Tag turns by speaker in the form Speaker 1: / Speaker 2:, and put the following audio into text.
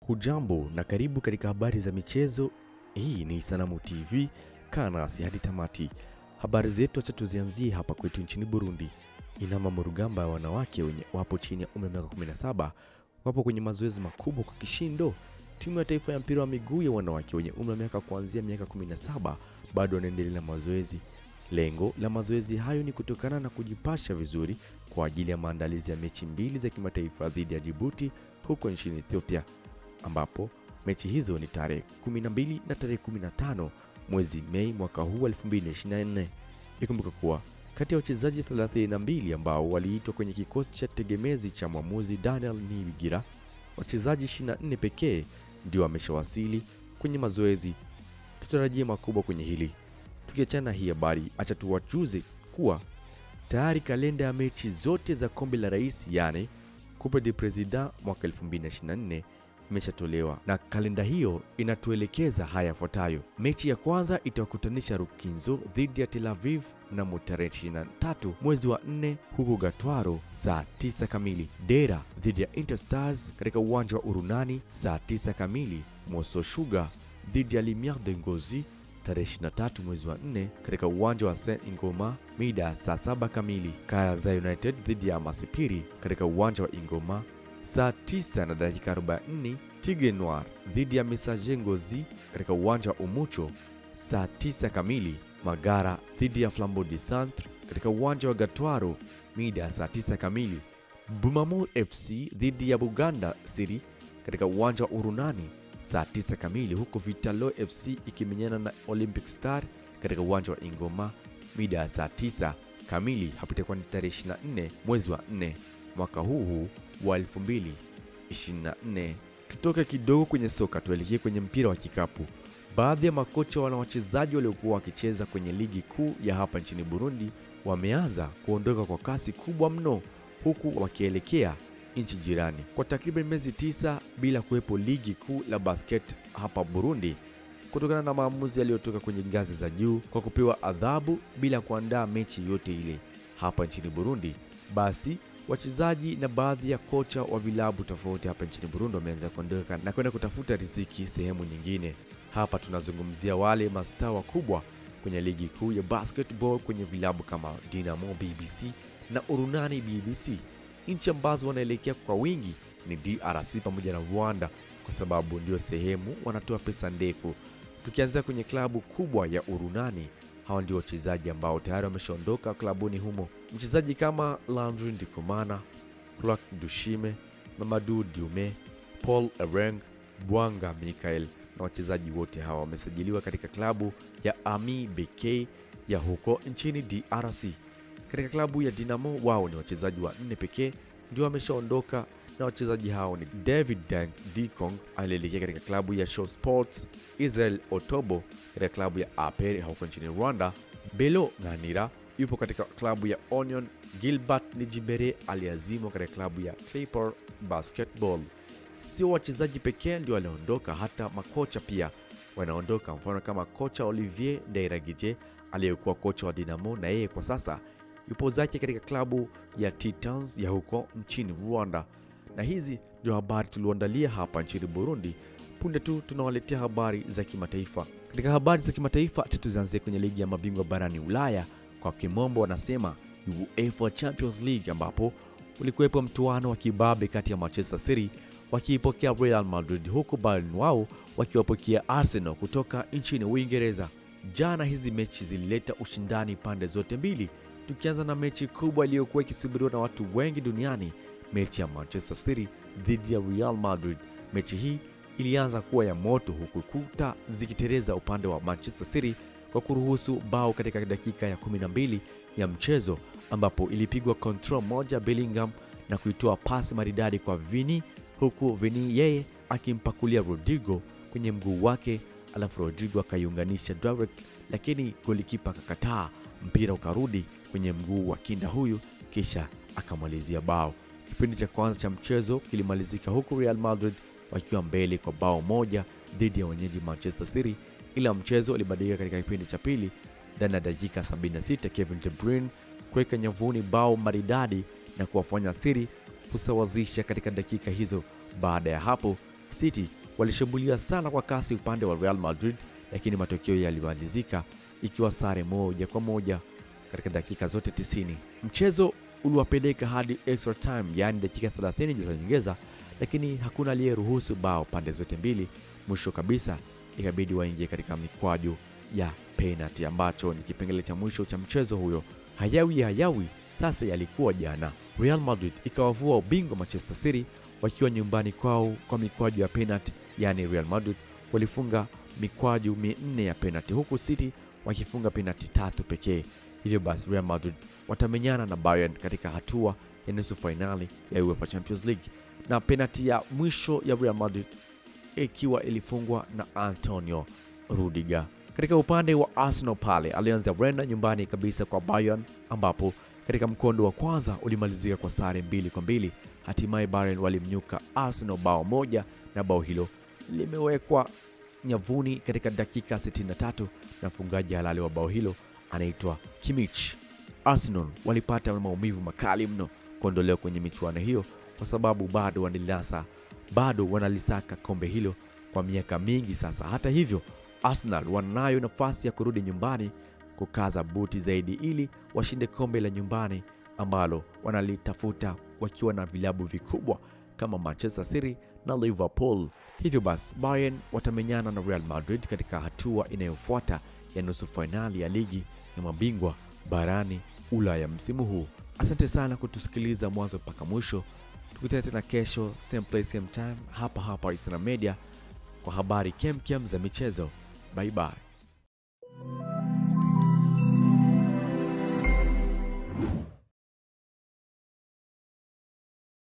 Speaker 1: Hujambo na karibu katika habari za michezo. Hii ni Sanamu TV, kaa nasi hadi tamati. Habari zetu acha tuzianzie hapa kwetu nchini Burundi. Inama Murugamba ya wanawake wenye wapo chini ya umri wa miaka 17 wapo kwenye mazoezi makubwa kwa kishindo. Timu ya taifa ya mpira wa miguu ya wanawake wenye umri wa miaka kuanzia miaka 17 bado wanaendelea na mazoezi. Lengo la mazoezi hayo ni kutokana na kujipasha vizuri kwa ajili ya maandalizi ya mechi mbili za kimataifa dhidi ya Djibouti huko nchini Ethiopia, ambapo mechi hizo ni tarehe 12 na tarehe 15 mwezi Mei mwaka huu 2024. Ikumbuka kuwa kati ya wachezaji 32 ambao waliitwa kwenye kikosi cha tegemezi cha mwamuzi Daniel Nibigira, wachezaji 24 pekee ndio wameshawasili kwenye mazoezi. Tutarajie makubwa kwenye hili. Tukiachana hii habari, acha tuwajuze kuwa tayari kalenda ya mechi zote za kombe la rais yani Coupe du President mwaka 2024 imeshatolewa na kalenda hiyo inatuelekeza haya yafuatayo. Mechi ya kwanza itawakutanisha Rukinzo dhidi ya Tel Aviv mnamo tarehe 23 mwezi wa 4 huko Gatwaro saa 9 kamili. Dera dhidi ya Interstars katika uwanja wa Urunani saa 9 kamili. Moso Sugar dhidi ya Lumiere de Ngozi tarehe 23 mwezi wa 4 katika uwanja wa Saint Ingoma mida saa 7 kamili. Kayanza United dhidi ya Masipiri katika uwanja wa Ingoma saa 9 na dakika 44. Tigre Noir dhidi ya Messager Ngozi katika uwanja wa Umucho saa 9 kamili. Magara dhidi ya Flambeau du Centre katika uwanja wa Gatwaro mida saa 9 kamili. Bumamur FC dhidi ya Buganda City katika uwanja wa Urunani saa 9 kamili, huku Vitalo FC ikimenyana na Olympic Star katika uwanja wa Ingoma mida ya saa 9 kamili. Hapo itakuwa ni tarehe 24 mwezi wa 4 mwaka huu huu wa 2024. Tutoke kidogo kwenye soka tuelekee kwenye mpira wa kikapu. Baadhi ya makocha wana wachezaji waliokuwa wakicheza kwenye ligi kuu ya hapa nchini Burundi wameanza kuondoka kwa kasi kubwa mno, huku wakielekea nchi jirani kwa takriban miezi tisa bila kuwepo ligi kuu la basket hapa Burundi kutokana na maamuzi yaliyotoka kwenye ngazi za juu kwa kupewa adhabu bila kuandaa mechi yote ile hapa nchini Burundi. Basi wachezaji na baadhi ya kocha wa vilabu tofauti hapa nchini Burundi wameanza kuondoka na kwenda kutafuta riziki sehemu nyingine. Hapa tunazungumzia wale mastaa wakubwa kwenye ligi kuu ya basketball kwenye vilabu kama Dinamo BBC na Urunani BBC. Nchi ambazo wanaelekea kwa wingi ni DRC pamoja na Rwanda kwa sababu ndio sehemu wanatoa pesa ndefu. Tukianzia kwenye klabu kubwa ya Urunani, hawa ndio wachezaji ambao tayari wameshaondoka klabuni humo. Mchezaji kama Landry Ndikumana, Clark Dushime, Mamadou Diume, Paul Ereng, Bwanga Michael na wachezaji wote hawa wamesajiliwa katika klabu ya Ami BK ya huko nchini DRC. Katika klabu ya Dinamo wao ni wachezaji wa nne pekee ndio wameshaondoka, na wachezaji hao ni David Dank Dikong alielekea katika klabu ya Show Sports, Israel Otobo katika klabu ya APR huko nchini Rwanda, Belo Nganira yupo katika klabu ya Onion, Gilbert Nijibere aliazimwa katika klabu ya Clipper Basketball. Sio wachezaji pekee ndio waliondoka, hata makocha pia wanaondoka. Mfano kama kocha Olivier Ndairagije aliyekuwa kocha wa Dinamo na yeye kwa sasa yupo zake katika klabu ya Titans ya huko nchini Rwanda. Na hizi ndio habari tulioandalia hapa nchini Burundi. Punde tu tunawaletea habari za kimataifa. Katika habari za kimataifa, tuzianzie kwenye ligi ya mabingwa barani Ulaya, kwa kimombo wanasema UEFA Champions League, ambapo ulikuwepo mtuano wa kibabe kati ya Manchester City wakiipokea Real Madrid, huku Bayern wao wakiwapokea Arsenal kutoka nchini Uingereza. Jana hizi mechi zilileta ushindani pande zote mbili tukianza na mechi kubwa iliyokuwa ikisubiriwa na watu wengi duniani, mechi ya Manchester City dhidi ya Real Madrid. Mechi hii ilianza kuwa ya moto, huku kuta zikitereza upande wa Manchester City kwa kuruhusu bao katika dakika ya 12 ya mchezo, ambapo ilipigwa control moja Bellingham na kuitoa pasi maridadi kwa Vini, huku Vini yeye akimpakulia Rodrigo kwenye mguu wake, alafu Rodrigo akaiunganisha direct, lakini golikipa akakataa, mpira ukarudi kwenye mguu wa kinda huyu kisha akamalizia bao. Kipindi cha kwanza cha mchezo kilimalizika huku Real Madrid wakiwa mbele kwa bao moja dhidi ya wenyeji Manchester City, ila mchezo ulibadilika katika kipindi cha pili. Ndani ya dakika 76 Kevin De Bruyne kuweka nyavuni bao maridadi na kuwafanya City kusawazisha katika dakika hizo. Baada ya hapo City walishambulia sana kwa kasi upande wa Real Madrid, lakini matokeo yalimalizika ikiwa sare moja kwa moja katika dakika zote 90. Mchezo uliwapeleka hadi extra time, yaani dakika 30 za nyongeza, lakini hakuna aliyeruhusu bao pande zote mbili. Mwisho kabisa ikabidi waingie katika mikwaju ya penalty, ambacho ni kipengele cha mwisho cha mchezo huyo. Hayawi hayawi sasa yalikuwa jana. Real Madrid ikawavua ubingwa Manchester City wakiwa nyumbani kwao kwa mikwaju ya penalty, yaani Real Madrid walifunga mikwaju minne ya penalty huku City wakifunga penalty tatu pekee. Hivyo basi Real Madrid watamenyana na Bayern katika hatua ya nusu fainali ya UEFA Champions League, na penalty ya mwisho ya Real Madrid ikiwa ilifungwa na Antonio Rudiger. Katika upande wa Arsenal pale alianza Brenda nyumbani kabisa kwa Bayern, ambapo katika mkondo wa kwanza ulimalizika kwa sare mbili kwa mbili. Hatimaye Bayern walimnyuka Arsenal bao moja, na bao hilo limewekwa nyavuni katika dakika 63 na mfungaji halali wa bao hilo anaitwa Kimmich. Arsenal walipata maumivu makali mno kuondolewa kwenye michuano hiyo kwa sababu bado wanilasa bado wanalisaka kombe hilo kwa miaka mingi sasa. Hata hivyo, Arsenal wanayo nafasi ya kurudi nyumbani kukaza buti zaidi ili washinde kombe la nyumbani ambalo wanalitafuta wakiwa na vilabu vikubwa kama Manchester City na Liverpool. Hivyo basi, Bayern watamenyana na Real Madrid katika hatua inayofuata ya nusu fainali ya ligi ya mabingwa barani Ulaya msimu huu. Asante sana kutusikiliza mwanzo mpaka mwisho. Tukutane tena kesho same place same time hapa hapa Islam Media kwa habari kemkem za michezo. Bye bye.